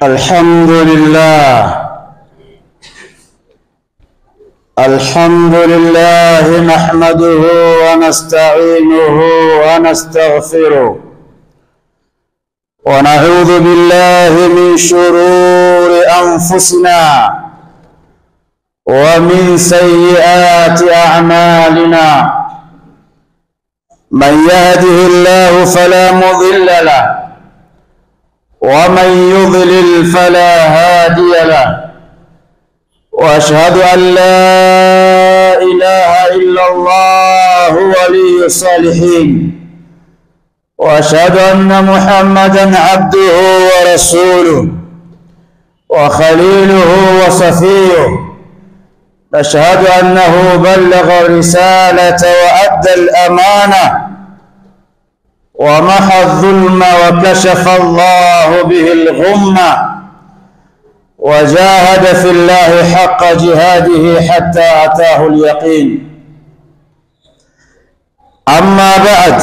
الحمد لله الحمد لله نحمده ونستعينه ونستغفره ونعوذ بالله من شرور أنفسنا ومن سيئات أعمالنا من يهده الله فلا مضل له ومن يضلل فلا هادي له واشهد ان لا اله الا الله ولي الصالحين واشهد ان محمدا عبده ورسوله وخليله وصفيه نشهد انه بلغ الرساله وادى الامانه ومحى الظلم وكشف الله به الغمة وجاهد في الله حق جهاده حتى أتاه اليقين أما بعد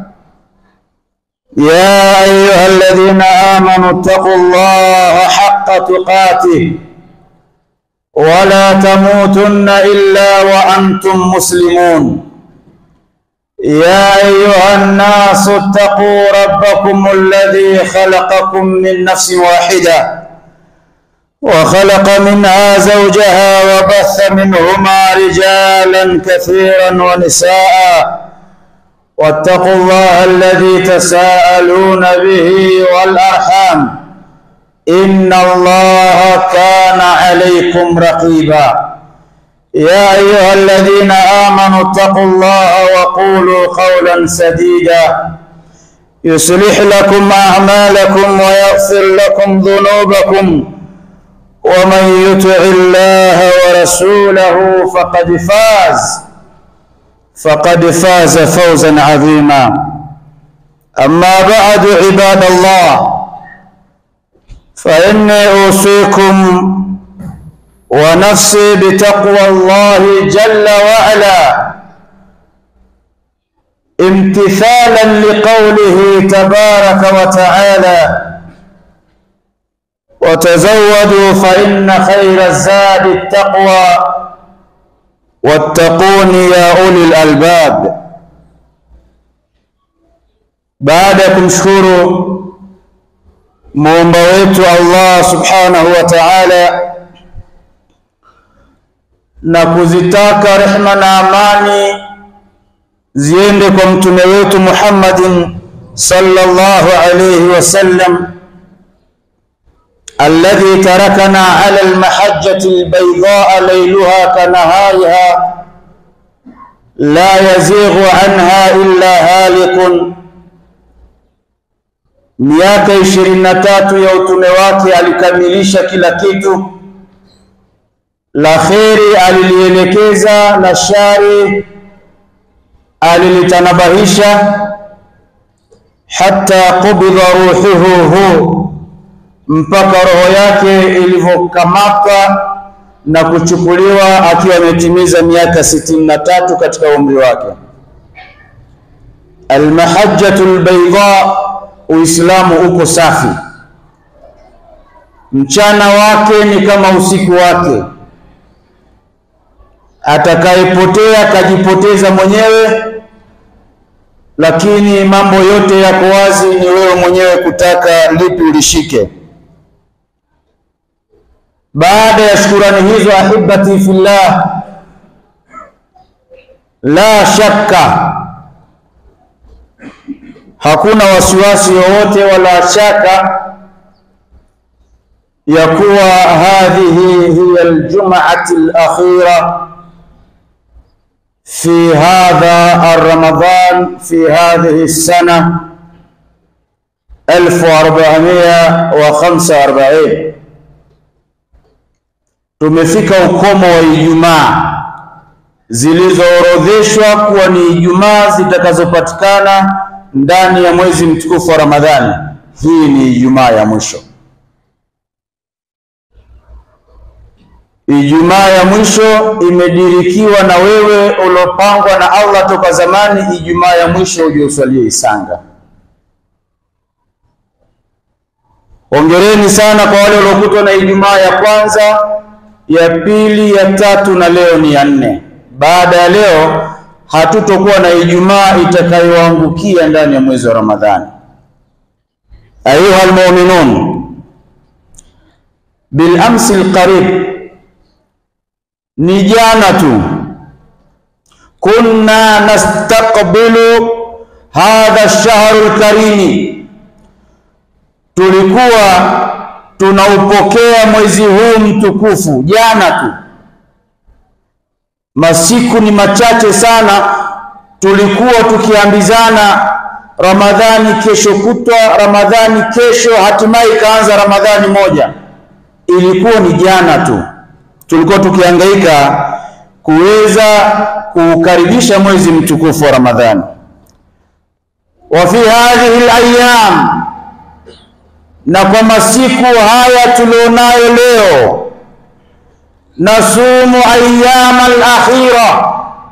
يا أيها الذين آمنوا اتقوا الله حق تقاته ولا تموتن إلا وأنتم مسلمون يا أيها الناس اتقوا ربكم الذي خلقكم من نفس واحدة وخلق منها زوجها وبث منهما رجالا كثيرا ونساء واتقوا الله الذي تساءلون به والأرحام إن الله كان عليكم رقيبا يا أيها الذين آمنوا اتقوا الله وقولوا قولا سديدا يصلح لكم أعمالكم ويغفر لكم ذنوبكم ومن يطع الله ورسوله فقد فاز فقد فاز فوزا عظيما أما بعد عباد الله فإني أوصيكم ونفسي بتقوى الله جل وعلا امتثالا لقوله تبارك وتعالى وتزودوا فإن خير الزاد التقوى واتقون يا أولي الألباب baada ya kumshukuru muumba wetu Allah subhanahu wa ta'ala na kuzitaka rehma na amani ziende kwa mtume wetu Muhammadin sallallahu alayhi wasallam alladhi tarakana ala almahajjati albaydaa layluha kanahariha la yazighu anha illa halikun miaka ishirini na tatu ya utume wake alikamilisha kila kitu la kheri alilielekeza, la shari alilitanabahisha, hata qubidha ruhuhu hu, mpaka roho yake ilivyokamatwa na kuchukuliwa akiwa ametimiza miaka sitini na tatu katika umri wake. Almahajjatu albayda, Uislamu uko safi, mchana wake ni kama usiku wake atakayepotea kajipoteza mwenyewe, lakini mambo yote yako wazi, ni wewe mwenyewe kutaka lipi ulishike. Baada ya shukurani hizo, ahibati fillah, la shakka, hakuna wasiwasi wowote wala shaka ya kuwa hadhihi hiya aljum'ati alakhira في هذا الرمضان في هذه السنة 1445 tumefika ukomo wa Ijumaa zilizoorodheshwa kuwa ni Ijumaa zitakazopatikana ndani ya mwezi mtukufu wa Ramadhani. Hii ni Ijumaa ya mwisho. Ijumaa ya mwisho imedirikiwa na wewe uliopangwa na Allah toka zamani. Ijumaa ya mwisho uje uswalie Isanga. Hongereni Poleni sana kwa wale waliokutwa na Ijumaa ya kwanza, ya pili, ya tatu na leo ni ya nne. Baada ya leo hatutokuwa na Ijumaa itakayoangukia ndani ya mwezi wa Ramadhani. Ayuha almu'minun, bil amsi alqarib, ni jana tu kunna nastaqbilu hadha ash-shahru al-karimi, tulikuwa tunaupokea mwezi huu mtukufu jana tu. Masiku ni machache sana, tulikuwa tukiambizana Ramadhani kesho kutwa, Ramadhani kesho, hatimaye ikaanza Ramadhani moja. Ilikuwa ni jana tu, tulikuwa tukihangaika kuweza kuukaribisha mwezi mtukufu wa Ramadhani. Wa fi hadhihi al-ayyam, na kwa masiku haya tulionayo leo, nasumu ayyam al-akhira,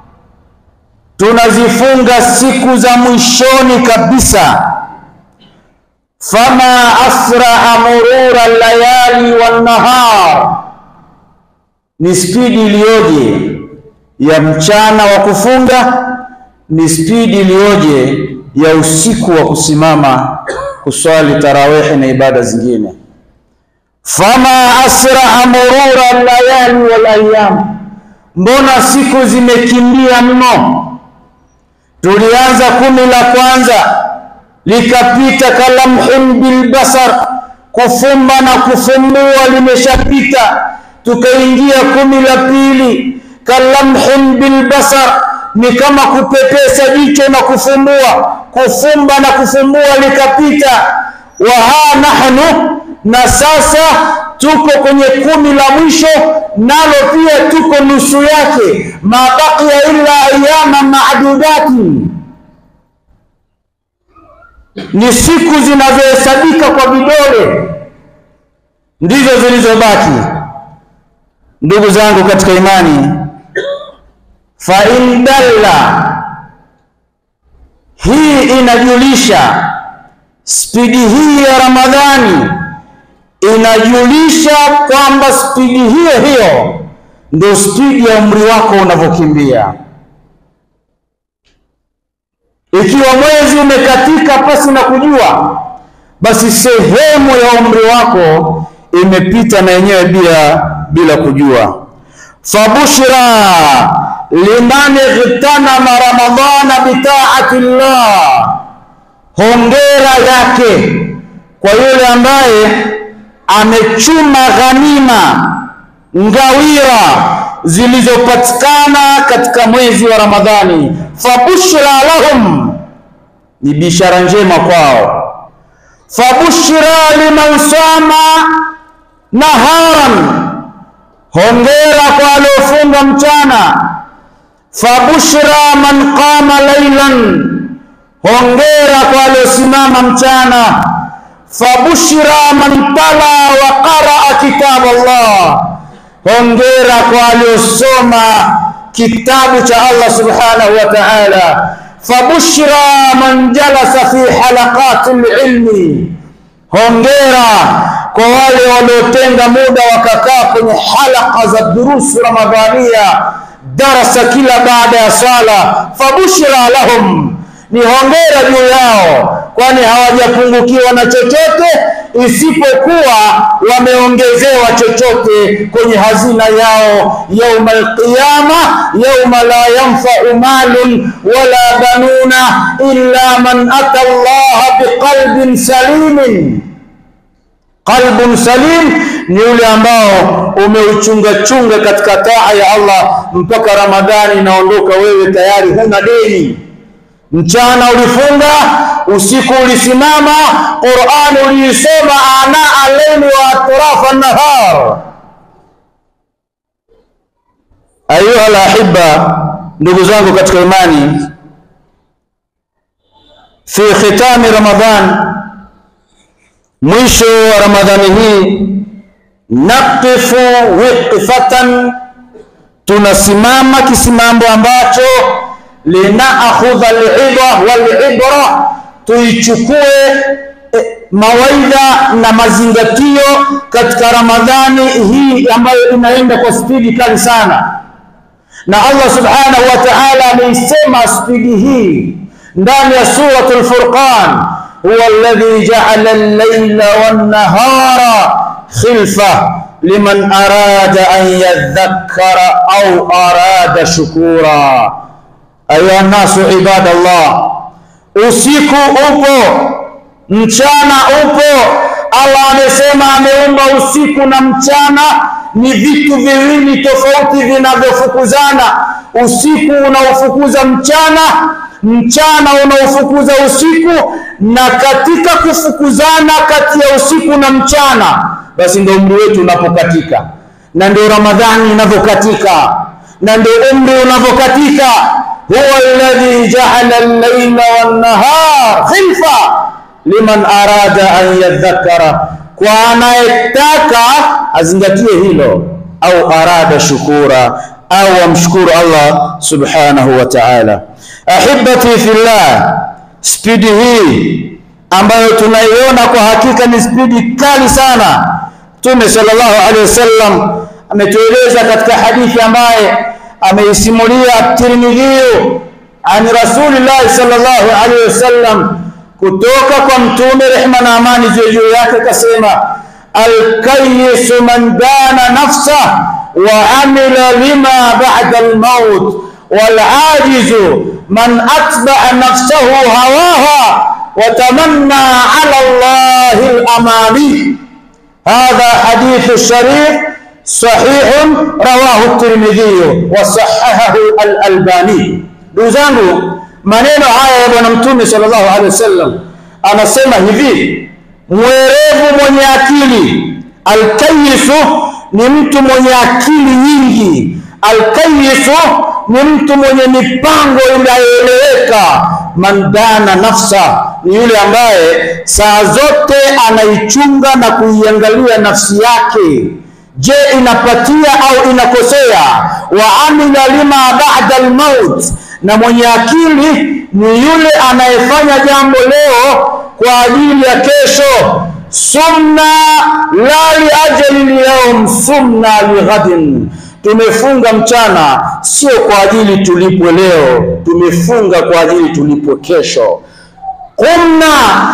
tunazifunga siku za mwishoni kabisa. Fama asraa murura layali wan nahar, ni spidi iliyoje ya mchana wa kufunga, ni spidi iliyoje ya usiku wa kusimama kuswali tarawehe na ibada zingine. Fama asraa murura layali wal ayyam, mbona siku zimekimbia mno. Tulianza kumi la kwanza likapita kalamhin bilbasar, kufumba na kufumbua limeshapita. Tukaingia kumi la pili kalamhin bilbasar, ni kama kupepesa jicho na kufumbua, kufumba na kufumbua likapita. Wa ha nahnu, na sasa tuko kwenye kumi la mwisho, nalo pia tuko nusu yake. Ma baqiya illa ayama ma'dudati, ni siku zinazohesabika kwa vidole ndizo zilizobaki. Ndugu zangu katika imani, fa in dalla, hii inajulisha spidi hii ya Ramadhani inajulisha kwamba spidi hiyo hiyo ndio spidi ya umri wako unavyokimbia. Ikiwa mwezi umekatika pasi na kujua, basi sehemu ya umri wako imepita na yenyewe bila bila kujua. Fabushra liman igtanama ramadhana bitaati llah, hongera yake kwa yule ambaye amechuma ghanima ngawira zilizopatikana katika mwezi wa Ramadhani. Fabushra lahum, ni bishara njema kwao. Fabushra liman sama naharan, hongera kwa waliofunga mchana. Fabushra man qama laylan, hongera kwa waliosimama mchana. Fabushra man tala wa qaraa kitab Allah, hongera kwa waliosoma kitabu cha Allah subhanahu wa ta'ala. Fabushra man jalasa fi halaqati lilmi, hongera kwa wale waliotenga muda wakakaa kwenye halaka za durusu ramadhania, darasa kila baada ya swala. Fabushra lahum, ni hongera juu yao, kwani hawajapungukiwa na chochote isipokuwa wameongezewa chochote kwenye hazina yao yauma alqiyama, yauma la yanfau malun wala banuna illa man ata Allah biqalbin salimin. Qalbun salim ni ule ambao umeuchunga chunga katika taa ya Allah mpaka Ramadhani inaondoka, wewe tayari huna deni. Mchana ulifunga, usiku ulisimama, Qur'an uliisoma ana al-layli wa atrafa an-nahar. Ayuha al-ahibba, ndugu zangu katika imani, fi khitami Ramadhan, mwisho wa Ramadhani hii, naqifu wiqfatan, tunasimama kisimambo ambacho linaakhudha alidha walibra, tuichukue eh, mawaidha na mazingatio katika Ramadhani hii ambayo inaenda kwa spidi kali sana, na Allah subhanahu wa ta'ala ameisema spidi hii ndani ya suratul Furqan, huwa alladhi ja'ala al-layla wan-nahara khilfa liman arada an yadhakkara au arada shukura. Ayuha nasu ibadallah, usiku upo, mchana upo. Allah amesema ameumba usiku na mchana ni vitu viwili tofauti vinavyofukuzana. Usiku unaofukuza mchana, mchana unaofukuza usiku, na katika kufukuzana kati ya usiku na mchana, basi ndio umri wetu unapokatika, na ndio Ramadhani inavyokatika, na ndio umri unavyokatika. huwa alladhi ja'ala al-layla wan-nahar khilfa liman arada an yadhakkara, kwa anayetaka azingatie hilo, au arada shukura, au amshukuru Allah subhanahu wa ta'ala. Ahibati fillah, spidi hii ambayo tunaiona kwa hakika ni spidi kali sana. Mtume sallallahu alaihi wasallam ametueleza katika hadithi ambaye ameisimulia At-Tirmidhi an Rasulillahi sallallahu alaihi wasallam kutoka kwa mtume rehma na amani ziwe juu yake, kasema alkayisu man dana nafsa wa amila lima ba'da almaut walajizu man atba'a nafsahu hawaha wa tamanna ala Allahi alamani. Hadha hadithu sharif sahihun rawahu at-Tirmidhi wa sahahahu al-Albani. Ndugu zangu maneno haya ya Bwana Mtume sallallahu alaihi wasallam anasema hivi, mwerevu mwenye akili. Alkayisu ni mtu mwenye akili nyingi. Alkayisu ni mtu mwenye mipango inayoeleweka. Mandana nafsa ni yule ambaye saa zote anaichunga na kuiangalia nafsi yake. Je, inapatia au inakosea? wa amila lima ba'da almaut na mwenye akili ni yule anayefanya jambo leo kwa ajili ya kesho. Sumna la liajali lyaum, sumna lighadin. Tumefunga mchana sio kwa ajili tulipwe leo, tumefunga kwa ajili tulipwe kesho. Qumna,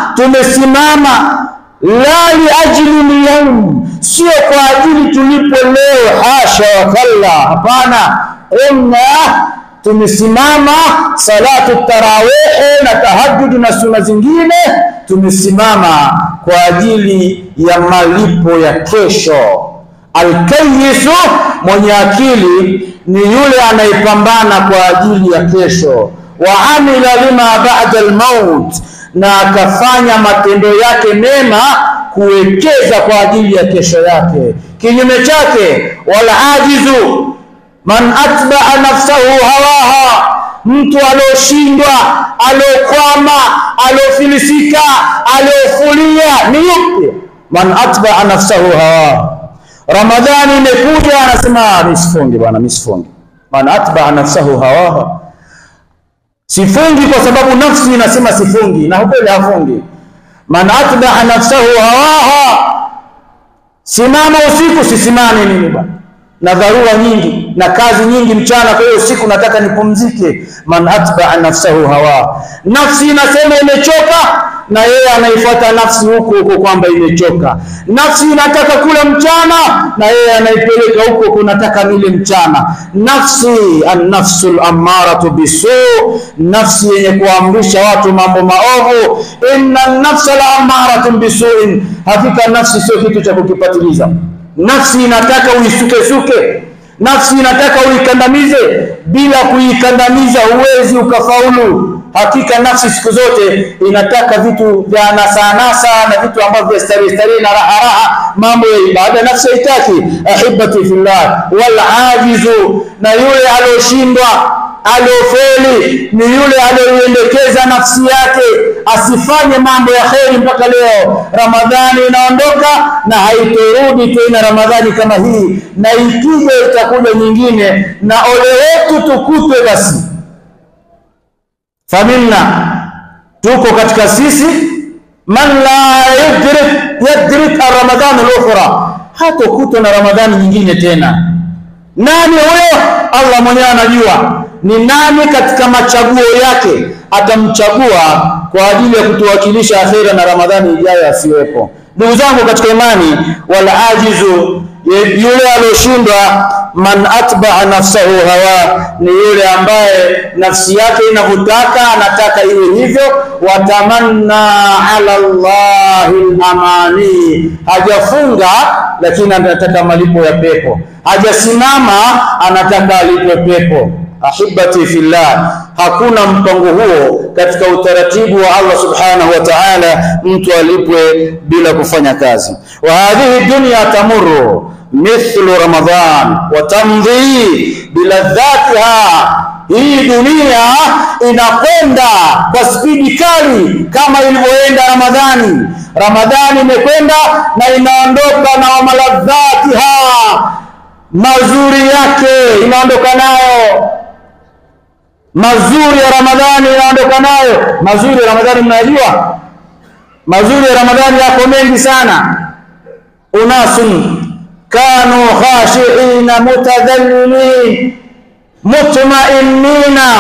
tumesimama la liajli lyaum, sio kwa ajili tulipwe leo. Hasha wa kalla, hapana. Qumna tumesimama salatu tarawihi na tahajjud na suna zingine, tumesimama kwa ajili ya malipo ya kesho. Alkayisu, mwenye akili ni yule anayepambana kwa ajili ya kesho. Wa amila lima ba'da almaut, na akafanya matendo yake mema kuwekeza kwa ajili ya kesho yake. Kinyume chake, wal ajizu man atba'a nafsahu hawaha, mtu alioshindwa, aliokwama, aliofilisika, aliofulia ni yupi? Man atba'a nafsahu hawaha. Ramadhani imekuja, anasema misifungi bwana, misifungi. Man atba'a nafsahu hawaha, sifungi kwa sababu nafsi inasema sifungi, na ukweli hafungi. Man atba'a nafsahu hawaha, simama usiku, sisimame mimi bwana na dharura nyingi na kazi nyingi mchana, kwa hiyo usiku nataka nipumzike. Man atba'a nafsahu hawa, nafsi inasema imechoka, na yeye anaifuata nafsi huko huko kwamba imechoka. Nafsi inataka kula mchana, na yeye anaipeleka huko kunataka nile mchana. Nafsi an-nafsul ammaratu bisu, nafsi yenye kuamrisha watu mambo maovu. Inna an-nafsa la ammaratun bisuin, hakika nafsi sio kitu cha kukipatiliza. Nafsi inataka uisukesuke, nafsi inataka uikandamize. Bila kuikandamiza huwezi ukafaulu. Hakika nafsi siku zote inataka vitu vya anasa anasa na vitu ambavyo vya starehe starehe na raha raha, mambo ya ibada nafsi haitaki. Ahibati fillah, wal ajizu, na yule alioshindwa aliofeli ni yule aliyoiendekeza nafsi yake asifanye mambo ya kheri mpaka leo. Ramadhani inaondoka na haitorudi tena Ramadhani kama hii, na ikija itakuja nyingine, na ole wetu tukutwe basi famina tuko katika sisi man la yadrik yadrik ramadhan al-ukhra, hatokutwa na Ramadhani nyingine tena. Nani huyo? Allah mwenyewe anajua ni nani katika machaguo yake atamchagua kwa ajili ya kutuwakilisha akhira na Ramadhani ijayo asiwepo. Ndugu zangu katika imani, wal ajizu, yule aliyoshindwa, man atbaa nafsahu hawa, ni yule ambaye nafsi yake inavyotaka anataka iwe hivyo. Watamanna ala llahi lamani, hajafunga lakini anataka malipo ya pepo, hajasimama anataka alipwe pepo. Ahibati fillah, hakuna mpango huo katika utaratibu wa Allah subhanahu wa ta'ala, mtu alipwe bila kufanya kazi. wa hadhihi dunya tamurru mithlu Ramadhan wa tamdhi biladhatiha, hii dunia inakwenda kwa spidi kali kama ilivyoenda Ramadhani. Ramadhani imekwenda na inaondoka na maladhatiha, mazuri yake inaondoka nayo mazuri ya Ramadhani inaondoka nayo. Mazuri ya Ramadhani mnajua, mazuri ya Ramadhani yako mengi sana. unasun kanu khashiina mutadhallilin mutmainina,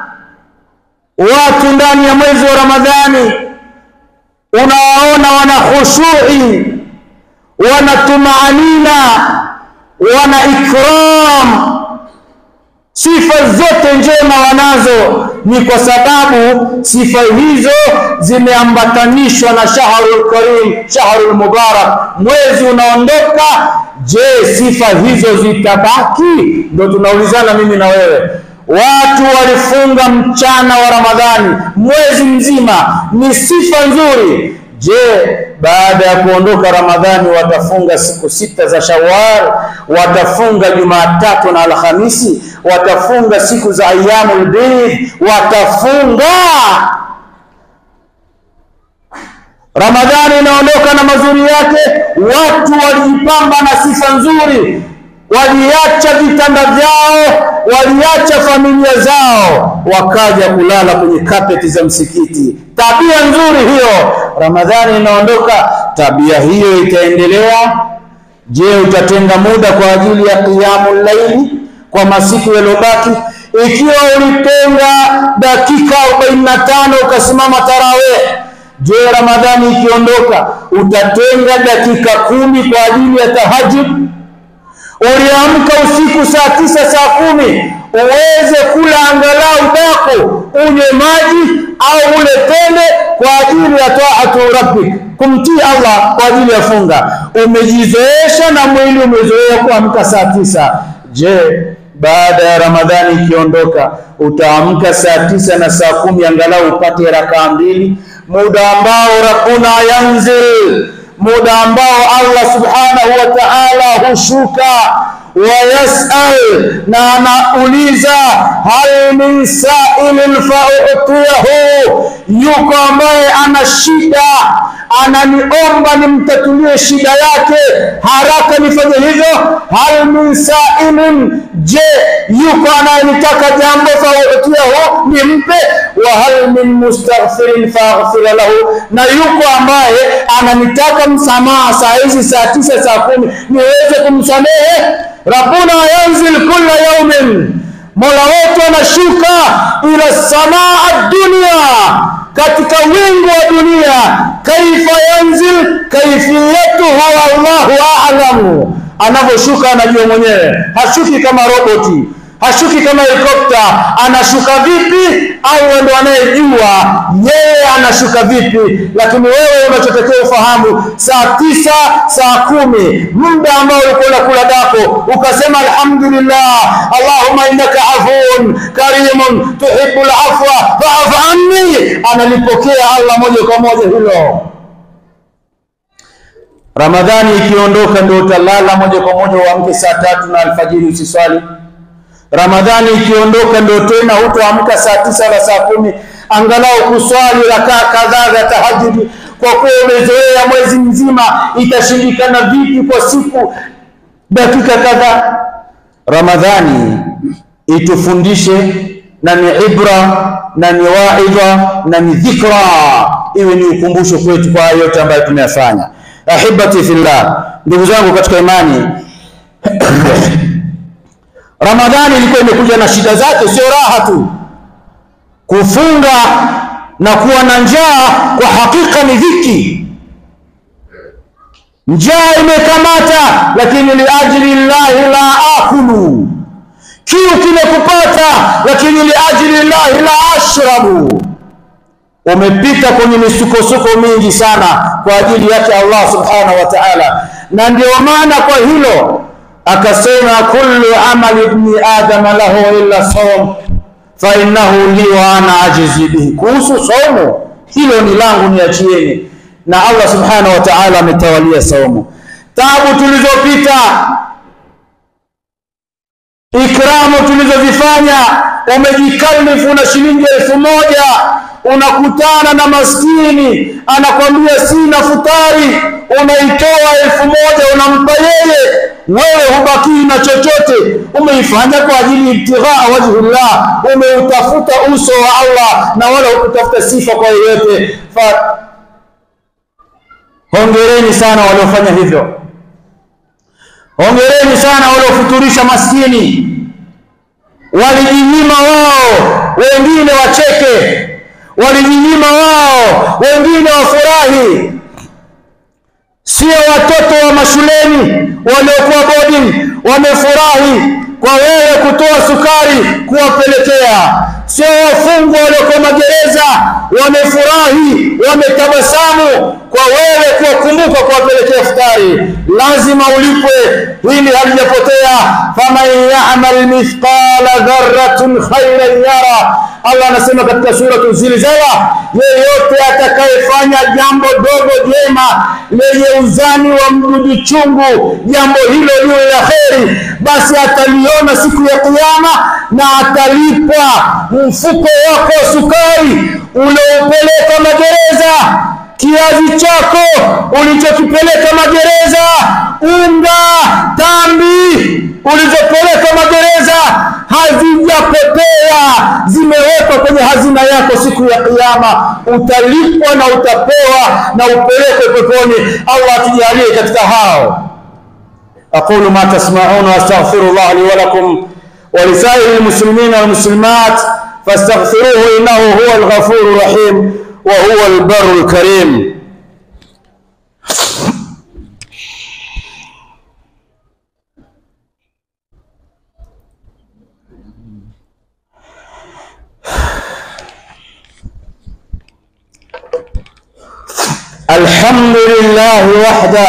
watu ndani ya mwezi wa Ramadhani unawaona wana khushui, wana tumaanina, wana ikram sifa zote njema wanazo, ni kwa sababu sifa hizo zimeambatanishwa na shahrul karim, shahrul mubarak, mwezi unaondoka. Je, sifa hizo zitabaki? Ndio tunaulizana mimi na wewe. Watu walifunga mchana wa Ramadhani mwezi mzima, ni sifa nzuri. Je, baada ya kuondoka Ramadhani watafunga siku sita za Shawwal, watafunga Jumatatu na Alhamisi, watafunga siku za ayyamul bid, watafunga. Ramadhani inaondoka na mazuri yake. Watu walijipamba na sifa nzuri, waliacha vitanda vyao, waliacha familia zao, wakaja kulala kwenye kapeti za msikiti. Tabia nzuri hiyo. Ramadhani inaondoka, tabia hiyo itaendelea. Je, utatenga muda kwa ajili ya qiyamul laili kwa masiku yaliyobaki? Ikiwa ulitenga dakika 45 ukasimama tarawih, je, Ramadhani ikiondoka utatenga dakika kumi kwa ajili ya tahajjud? Uliamka usiku saa tisa saa kumi uweze kula angalau dako unywe maji au ule tende kwa ajili ya taatu rabbik, kumtii Allah kwa ajili ya funga. Umejizoesha na mwili umezoea kuamka saa tisa. Je, baada ya Ramadhani ikiondoka utaamka saa tisa na saa kumi angalau upate rakaa mbili, muda ambao rabbuna yanzil muda ambao Allah subhanahu wa ta'ala hushuka wayasal na anauliza, hal min sailin fautiyahu, yuko ambaye ana shida ananiomba nimtatulie shida yake haraka nifanye hivyo. hal min sailin, je, yuko anayenitaka jambo fautiyahu, nimpe. wa hal min mustaghfirin faghfira lahu, na yuko ambaye ananitaka msamaha saa hizi saa tisa saa kumi niweze kumsamehe. Rabbuna yanzil kulla yaumin, mola wetu anashuka ila samaa dunia, katika wingu wa dunia. Kaifa yanzil, kaifiyatuhu wallahu a'lamu, anavyoshuka anajua mwenyewe, hashuki kama roboti hashuki kama helikopta. Anashuka vipi? Allah ndo anayejua yeye anashuka vipi, lakini wewe unachotakiwa ufahamu, saa tisa saa kumi muda ambao ulikuwa unakula dako ukasema alhamdulillah, allahumma innaka afuun karimun tuhibbul afwa fa'fu anni, analipokea Allah moja kwa moja hilo. Ramadhani ikiondoka ndio utalala moja kwa moja, uamke saa tatu na alfajiri usiswali Ramadhani ikiondoka ndio tena hutoamka saa tisa na saa kumi angalau kuswali rakaa kadhaa za tahajudi, kwa kuwa umezoea mwezi mzima. Itashindikana vipi kwa siku dakika kadhaa? Ramadhani itufundishe na ni ibra na ni waidha na ni dhikra, iwe ni ukumbusho kwetu kwa yote ambayo tumeyafanya. Ahibati fillah, ndugu zangu katika imani Ramadhani ilikuwa imekuja na shida zake, sio raha tu. Kufunga na kuwa na njaa kwa hakika ni dhiki. Njaa imekamata, lakini liajli llahi la akulu. Kiu kimekupata, lakini liajli llahi la ashrabu. Umepita kwenye misukosuko mingi sana kwa ajili yake Allah subhanahu wa ta'ala, na ndio maana kwa hilo akasema kullu amali ibni adama lahu illa sawm fa innahu li wa ana ajizi bihi. Kuhusu saumu, hilo ni langu, niachieni. Na Allah subhanahu wa ta'ala ametawalia saumu. Tabu tulizopita, ikramu tulizozifanya, umejikalifu na shilingi elfu moja unakutana na maskini anakwambia sina futari, unaitoa elfu moja unampa yeye, wewe hubakii na chochote. Umeifanya kwa ajili ibtighaa wajhillah, umeutafuta uso wa Allah na wala hukutafuta sifa kwa yeyote. Fa hongereni sana waliofanya hivyo, hongereni sana waliofuturisha maskini. Walijinyima wao, wengine wacheke walijinyima wao, wengine wafurahi. Sio watoto wa mashuleni waliokuwa boarding wamefurahi kwa wewe kutoa sukari kuwapelekea, sio wafungwa waliokuwa magereza wamefurahi, wametabasamu kwa wewe kuwakumbuka kuwapelekea futari. Lazima ulipwe, hili halijapotea. faman yamal mithqala dharratin khairan yara Allah anasema katika suratu Zilzala, yeyote atakayefanya jambo dogo jema lenye uzani wa mdudu chungu, jambo hilo liwe la kheri, basi ataliona siku ya Kiyama na atalipwa mfuko wako wa sukari ulioupeleka magereza, kiazi chako ulichokipeleka magereza, unga, tambi ulizopeleka magereza hazijapotea, zimewekwa kwenye hazina yako. Siku ya Kiyama utalipwa na utapewa na upelekwe peponi. Allah atujalie katika hao. aqulu ma tasmaun wa astaghfirullah li wa lakum wa lisairi lmuslimina walmuslimat fastaghfiruhu innahu huwa alghafuru rahim wa huwa albarru alkarim. الحمد لله وحده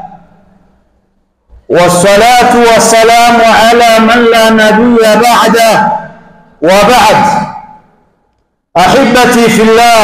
والصلاة والسلام على من لا نبي بعده وبعد أحبتي في الله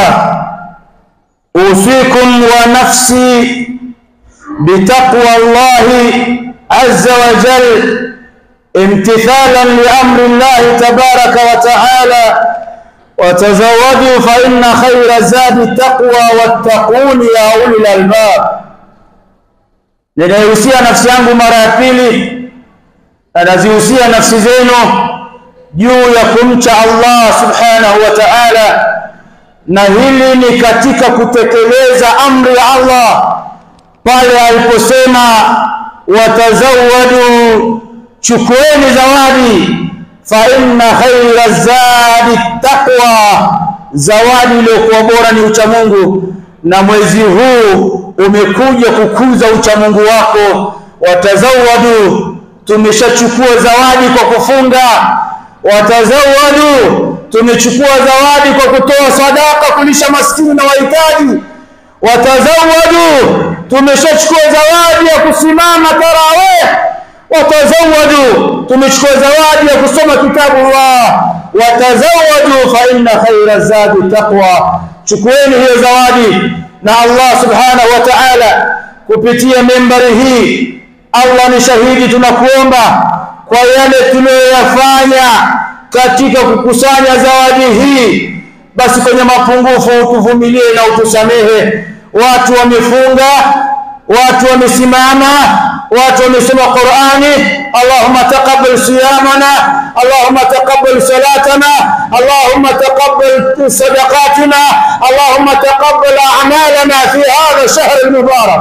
أوصيكم ونفسي بتقوى الله عز وجل امتثالا لأمر الله تبارك وتعالى وتزودوا فإن خير الزاد التقوى واتقون يا أولي الألباب. Ninaihusia nafsi yangu mara ya pili na nazihusia nafsi zenu juu ya kumcha Allah subhanahu wa ta'ala, na hili ni katika kutekeleza amri ya Allah pale aliposema watazawadu, chukueni zawadi fa inna khaira zadi taqwa, zawadi iliyokuwa bora ni uchamungu, na mwezi huu umekuja kukuza uchamungu wako. Watazawadu, tumeshachukua zawadi kwa kufunga. Watazawadu, tumechukua zawadi kwa kutoa sadaka, kulisha maskini na wahitaji. Watazawadu, tumeshachukua zawadi ya kusimama tarawih watazawadu tumechukua zawadi ya kusoma kitabu Allah. Watazawadu fa inna khaira zadi taqwa, chukueni hiyo zawadi. Na Allah subhanahu wa ta'ala kupitia membari hii, Allah ni shahidi, tunakuomba kwa yale tuliyoyafanya katika kukusanya zawadi hii, basi kwenye mapungufu utuvumilie na utusamehe. Watu wamefunga, watu wamesimama watu wamesoma Qur'ani, Allahumma taqabbal siyamana, Allahumma taqabbal salatana, Allahumma taqabbal sadaqatina, Allahumma taqabbal a'malana fi hadha ash-shahr al-mubarak.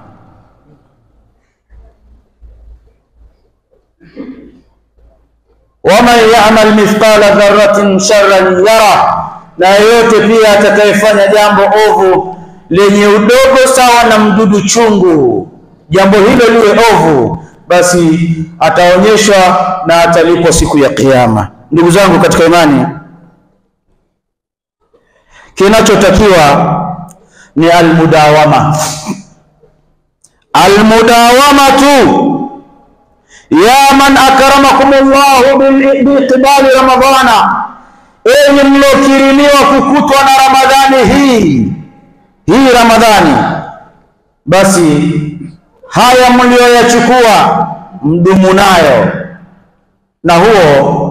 waman ya'mal mithqala dharratin sharran yara, na yeyote pia atakayefanya jambo ovu lenye udogo sawa na mdudu chungu, jambo hilo liwe ovu, basi ataonyeshwa na atalipwa siku ya Kiyama. Ndugu zangu katika imani, kinachotakiwa ni almudawama, almudawama tu ya man akramakum Allahu biiqbali Ramadhana, enyi mliokirimiwa kukutwa na Ramadhani hii hii Ramadhani, basi haya mlioyachukua mdumu nayo, na huo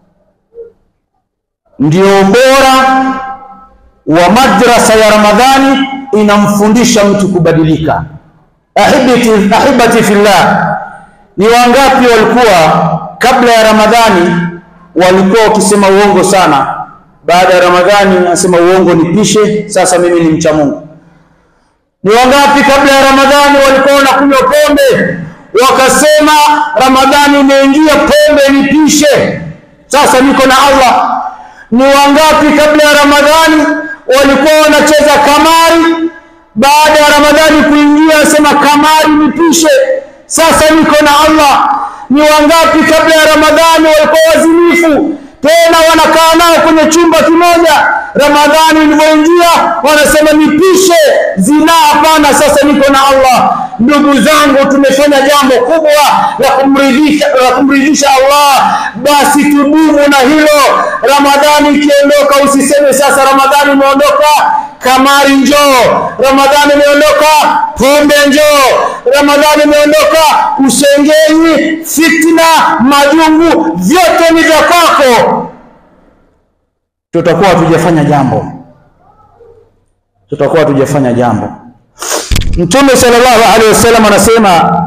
ndio ubora wa madrasa ya Ramadhani, inamfundisha mtu kubadilika. Ahibati, ahibati fillah ni wangapi walikuwa kabla ya Ramadhani walikuwa wakisema uongo sana, baada ya Ramadhani anasema uongo nipishe, sasa mimi ni mcha Mungu. Ni wangapi kabla ya Ramadhani walikuwa wanakunywa pombe, wakasema Ramadhani imeingia, pombe nipishe, sasa niko na Allah. Ni wangapi kabla ya Ramadhani walikuwa wanacheza kamari, baada ya Ramadhani kuingia, anasema kamari nipishe sasa niko na Allah. Ni wangapi kabla ya Ramadhani walikuwa wazinifu, tena wanakaa nao kwenye chumba kimoja, Ramadhani ilivyoingia wanasema nipishe zina, hapana, sasa niko na Allah. Ndugu zangu, tumefanya jambo kubwa la kumridhisha la kumridhisha Allah, basi tudumu na hilo. Ramadhani ikiondoka, usiseme sasa Ramadhani imeondoka kamari njoo, Ramadhani imeondoka, pombe njoo, Ramadhani imeondoka, ushengenyi, fitna, majungu, vyote ni vya kwako. Tutakuwa hatujafanya jambo, tutakuwa hatujafanya jambo. Mtume sallallahu alaihi wasallam anasema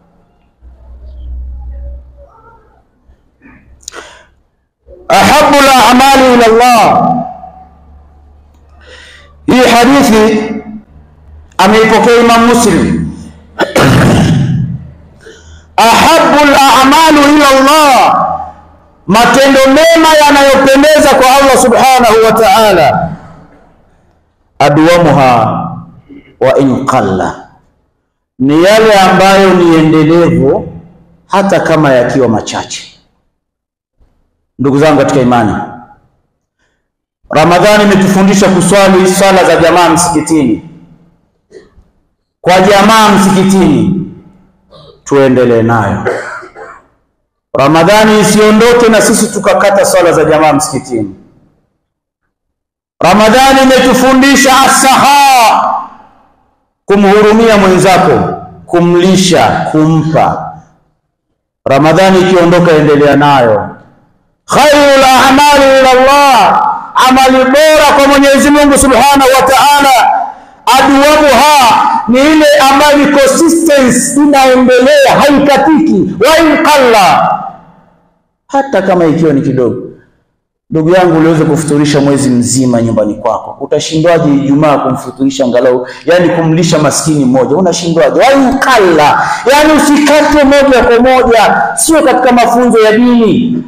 ahabu al-a'mali ila Allah hii hadithi ameipokea Imam Muslim. ahabu al-a'malu ila Allah, matendo mema yanayopendeza kwa Allah subhanahu wa ta'ala, adwamuha wa in qalla, ni yale ambayo ni endelevu hata kama yakiwa machache. Ndugu zangu katika imani, Ramadhani imetufundisha kuswali swala za jamaa msikitini, kwa jamaa msikitini, tuendelee nayo. Ramadhani isiondoke na sisi tukakata swala za jamaa msikitini. Ramadhani imetufundisha asaha, kumhurumia mwenzako, kumlisha, kumpa. Ramadhani ikiondoka, endelea nayo. Khairul a'mali ila Allah amali bora kwa Mwenyezi Mungu Subhanahu wa Ta'ala, adwamuha ni ile ambayo consistency inaendelea, haikatiki, wa in qalla, hata kama ikiwa ni kidogo. Ndugu yangu, uliweza kufuturisha mwezi mzima nyumbani kwako, utashindwaje Ijumaa kumfuturisha angalau, yani kumlisha maskini mmoja? Unashindwaje? wa in qalla, yani usikate moja kwa moja, sio katika mafunzo ya dini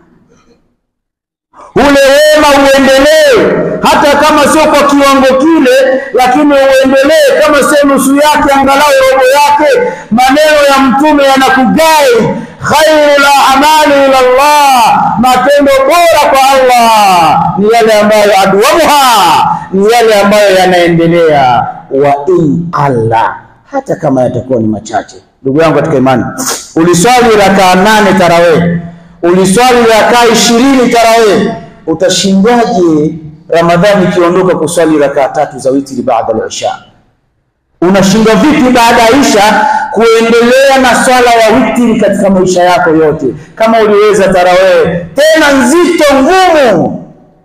ule wema uendelee, hata kama sio kwa kiwango kile, lakini uendelee, kama sio nusu yake, angalau robo yake. Maneno ya Mtume yanakugai khairul a'mali ila Allah, matendo bora kwa Allah ni yale ambayo adwamuha, ni yale ambayo yanaendelea, wa in qalla, hata kama yatakuwa ni machache. Ndugu yangu katika imani, uliswali rakaa nane tarawih, uliswali rakaa ishirini tarawih Utashindwaje Ramadhani ikiondoka kuswali rakaa tatu za witri baada ya isha? Unashindwa vipi baada ya isha kuendelea na swala ya witri katika maisha yako yote, kama uliweza tarawih tena nzito ngumu?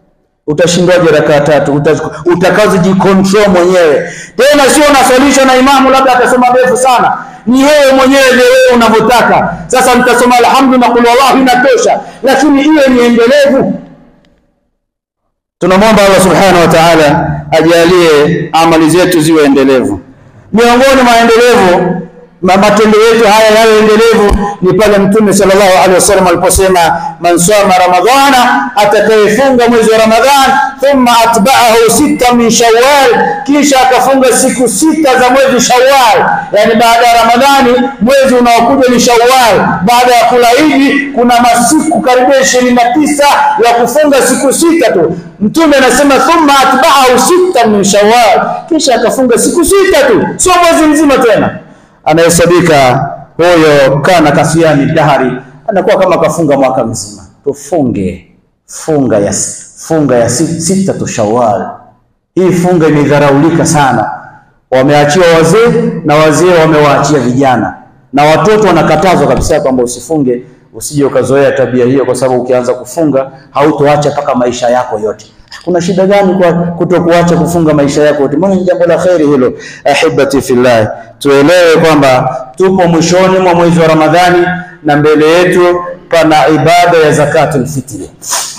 Utashindwaje rakaa tatu utakazojikontrol mwenyewe? Tena sio unaswalishwa na imamu, labda atasoma ndefu sana, ni wewe mwenyewe ndio wewe unavyotaka. Sasa nitasoma alhamdu na qul wallahu inatosha, lakini iwe ni endelevu. Tunamwomba Allah subhanahu wa ta'ala ajalie amali zetu ziwe endelevu. Miongoni mwa endelevu matendo yetu haya yawe endelevu ni pale Mtume sallallahu alaihi wasallam aliposema, man sama ramadhana, atakayefunga mwezi wa Ramadhan, thumma atba'ahu sita min Shawwal, kisha akafunga siku sita za mwezi Shawwal, yani baada ya Ramadhani mwezi unaokuja ni Shawwal. Baada ya kula hivi kuna masiku karibia ishirini na tisa ya kufunga siku sita tu. Mtume anasema thumma atba'ahu sita min Shawwal, kisha akafunga siku sita tu, sio mwezi mzima tena anahesabika huyo kana kasiani dahari, anakuwa kama kafunga mwaka mzima. Tufunge funga ya funga ya sita tu Shawwal. Hii funga imedharaulika sana, wameachiwa wazee na wazee wamewaachia vijana, na watoto wanakatazwa kabisa kwamba usifunge, usije ukazoea tabia hiyo, kwa sababu ukianza kufunga hautoacha mpaka maisha yako yote. Kuna shida gani kwa kutokuacha kufunga maisha yako yote? Mbona ni jambo la kheri hilo. Ahibati fillah, tuelewe kwamba tupo mwishoni mwa mwezi wa Ramadhani na mbele yetu pana ibada ya zakatul fitri.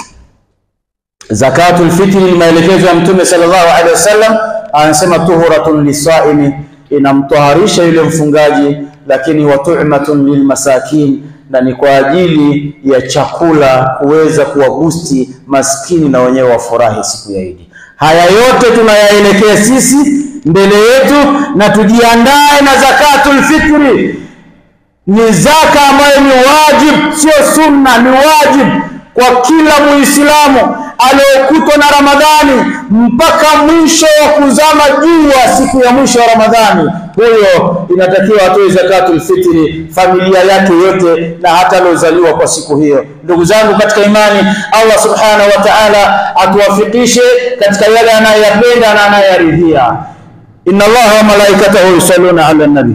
Zakatul fitri ni maelekezo ya Mtume sallallahu alaihi wasallam, anasema tuhuratun lisaimi, inamtoharisha yule mfungaji, lakini wa tu'matun lilmasakin na ni kwa ajili ya chakula kuweza kuwagusti maskini na wenyewe wafurahi siku ya Idi. Haya yote tunayaelekea sisi mbele yetu, na tujiandae na zakatul fitri. Ni zaka ambayo ni wajib, sio sunna, ni wajib kwa kila Muislamu aliyokutwa na Ramadhani mpaka mwisho wa kuzama jua siku ya mwisho wa Ramadhani, huyo inatakiwa atoe zakatul fitri, familia yake yote na hata aliozaliwa kwa siku hiyo. Ndugu zangu katika imani, Allah subhanahu wa ta'ala atuwafikishe katika yale anayoyapenda na anayoyaridhia. inna Allaha wa malaikatahu yusalluna ala nabi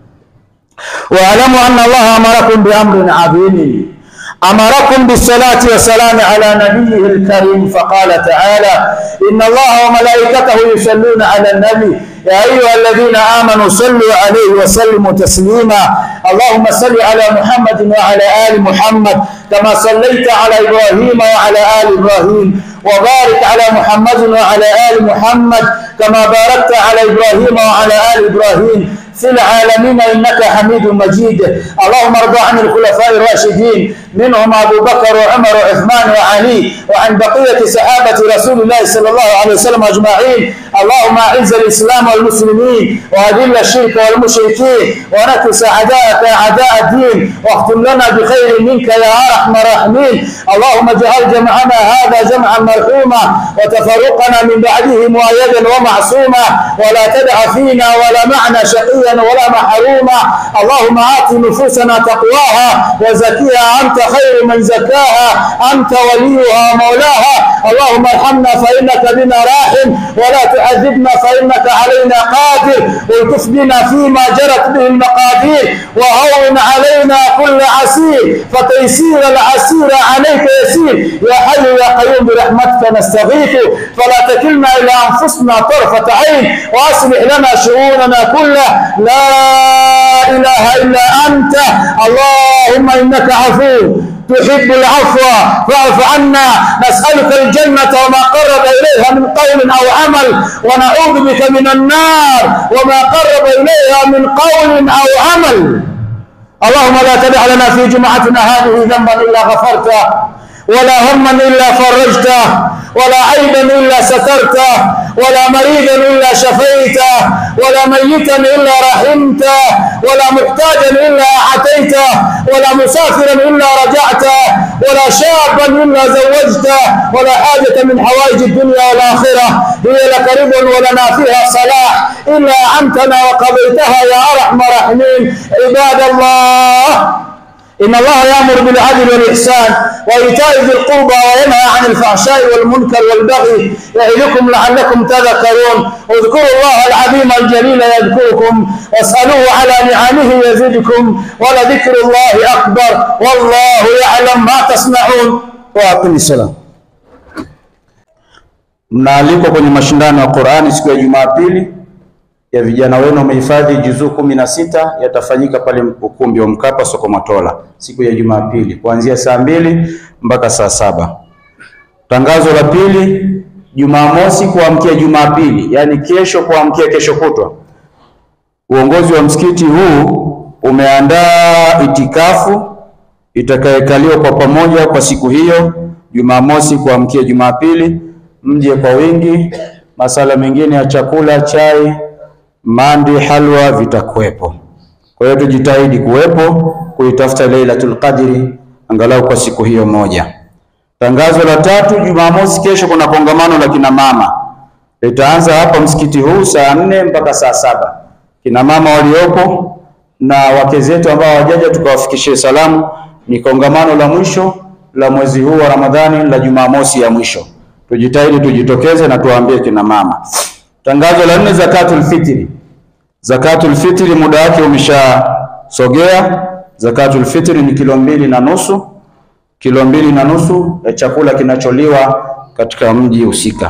wa'lamu anna Allaha amarakum bi amrin adhimin أمركم بالصلاة والسلام على نبيه الكريم فقال تعالى إن الله وملائكته يصلون على النبي يا أيها الذين آمنوا صلوا عليه وسلموا تسليما اللهم صل على محمد وعلى آل محمد كما صليت على إبراهيم وعلى آل إبراهيم وبارك على محمد وعلى آل محمد كما باركت على إبراهيم وعلى آل إبراهيم في العالمين إنك حميد مجيد اللهم ارض عن الخلفاء الراشدين منهم أبو بكر وعمر وعثمان وعلي وعن بقية صحابة رسول الله صلى الله عليه وسلم أجمعين اللهم أعز الإسلام والمسلمين وأذل الشرك والمشركين ونكس أعداءك أعداء الدين واختم لنا بخير منك يا أرحم الراحمين اللهم اجعل جمعنا هذا جمعا مرحوما وتفرقنا من بعده مؤيدا ومعصوما ولا تدع فينا ولا معنا شقيا ولا محروما اللهم آت نفوسنا تقواها وزكيها أنت خير من زكاها أنت وليها ومولاها اللهم ارحمنا فإنك بنا راحم ولا تعذبنا فإنك علينا قادر والطف بنا فيما جرت به المقادير وهون علينا كل عسير فتيسير العسير عليك يسير يا حي يا قيوم برحمتك نستغيث فلا تكلنا إلى أنفسنا طرفة عين وأصلح لنا شؤوننا كلها لا إله إلا أنت اللهم إنك عفو تحب العفو فاعف عنا نسألك الجنة وما قرب إليها من قول أو عمل ونعوذ بك من النار وما قرب إليها من قول أو عمل اللهم لا تدع لنا في جمعتنا هذه ذنبا إلا غفرته ولا هما إلا فرجته ولا عيبا إلا سترته ولا مريضا إلا شفيته ولا ميتا إلا رحمته ولا محتاجا إلا أعطيته ولا مسافرا إلا رجعته ولا شابا إلا زوجته ولا حاجة من حوائج الدنيا والآخرة هي لك رضا ولنا فيها صلاح إلا أعنتنا وقضيتها يا أرحم الراحمين عباد الله إن الله يأمر بالعدل والإحسان وإيتاء ذي القربى وينهى عن الفحشاء والمنكر والبغي يعظكم لعلكم تذكرون اذكروا الله العظيم الجليل يذكركم واسألوه على نعمه يزدكم ولذكر الله أكبر والله يعلم ما تصنعون وأقم السلام Mnaalikwa kwenye mashindano ya Qur'ani siku ya Jumapili ya vijana wenu wamehifadhi juzuu kumi na sita yatafanyika pale ukumbi wa Mkapa soko Matola siku ya Jumapili kuanzia saa mbili mpaka saa saba. Tangazo la pili, Jumamosi kuamkia Jumapili, yaani kesho kuamkia kesho kutwa, uongozi wa msikiti huu umeandaa itikafu itakayekaliwa kwa pamoja kwa siku hiyo Jumamosi kuamkia Jumapili. Mje kwa wingi. Masala mengine ya chakula, chai, mandi, halwa vitakuwepo. Kwa hiyo tujitahidi kuwepo kuitafuta Lailatul Qadri angalau kwa siku hiyo moja. Tangazo la tatu, Jumamosi kesho kuna kongamano la kina mama litaanza hapa msikiti huu saa nne mpaka saa saba. Kina mama waliopo na wake zetu ambao hawajaja tukawafikishie salamu. Ni kongamano la mwisho la mwezi huu wa Ramadhani la Jumamosi ya mwisho. Tujitahidi tujitokeze na tuwaambie kina mama. Tangazo la nne, zakatul fitri. Zakatul fitri muda wake umeshasogea. Zakatul fitri ni kilo mbili na nusu, kilo mbili na nusu ya chakula kinacholiwa katika mji husika.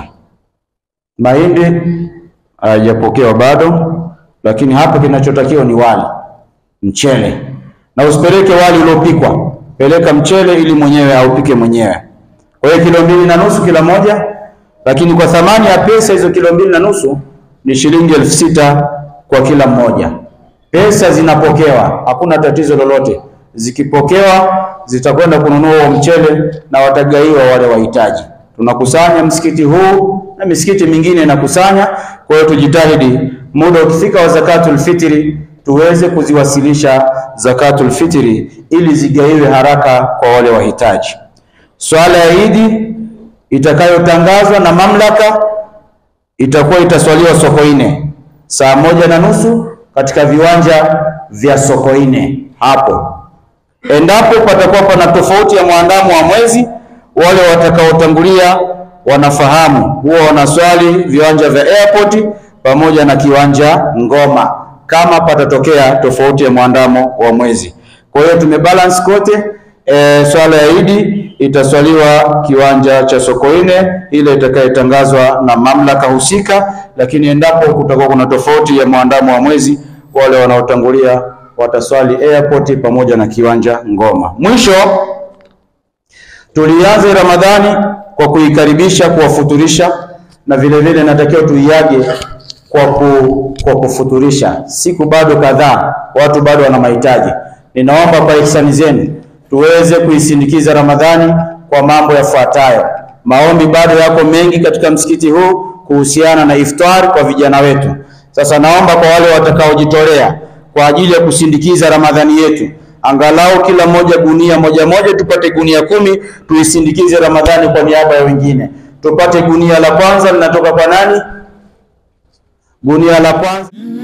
Mahindi hayajapokewa bado, lakini hapa kinachotakiwa ni wali, mchele, na usipeleke wali uliopikwa, peleka mchele ili mwenyewe aupike mwenyewe. Kwa hiyo kilo mbili na nusu kila moja, lakini kwa thamani ya pesa hizo kilo mbili na nusu ni shilingi elfu sita kwa kila mmoja. Pesa zinapokewa, hakuna tatizo lolote. Zikipokewa zitakwenda kununua huo mchele na watagaiwa wale wahitaji. Tunakusanya msikiti huu na misikiti mingine inakusanya. Kwa hiyo tujitahidi, muda ukifika wa zakatul fitri tuweze kuziwasilisha zakatul fitri ili zigaiwe haraka kwa wale wahitaji. Swala ya Idi itakayotangazwa na mamlaka itakuwa itaswaliwa Sokoine saa moja na nusu katika viwanja vya Sokoine hapo. Endapo patakuwa pana tofauti ya mwandamo wa mwezi, wale watakaotangulia wanafahamu, huwa wanaswali viwanja vya airport pamoja na kiwanja Ngoma kama patatokea tofauti ya mwandamo wa mwezi. Kwa hiyo tumebalance kote. E, swala ya Idi itaswaliwa kiwanja cha Sokoine ile itakayotangazwa na mamlaka husika, lakini endapo kutakuwa kuna tofauti ya mwandamo wa mwezi, wale wanaotangulia wataswali airport pamoja na kiwanja Ngoma. Mwisho, tulianze Ramadhani kwa kuikaribisha, kuwafuturisha na vile vile natakiwa tuiage kwa, ku, kwa kufuturisha. Siku bado kadhaa, watu bado wana mahitaji. Ninaomba kwa ihsani zenu tuweze kuisindikiza Ramadhani kwa mambo yafuatayo. Maombi bado yako mengi katika msikiti huu kuhusiana na iftar kwa vijana wetu. Sasa naomba kwa wale watakaojitolea kwa ajili ya kusindikiza Ramadhani yetu, angalau kila moja gunia moja moja, tupate gunia kumi, tuisindikize Ramadhani kwa niaba ya wengine. Tupate gunia la kwanza linatoka kwa nani? Gunia la kwanza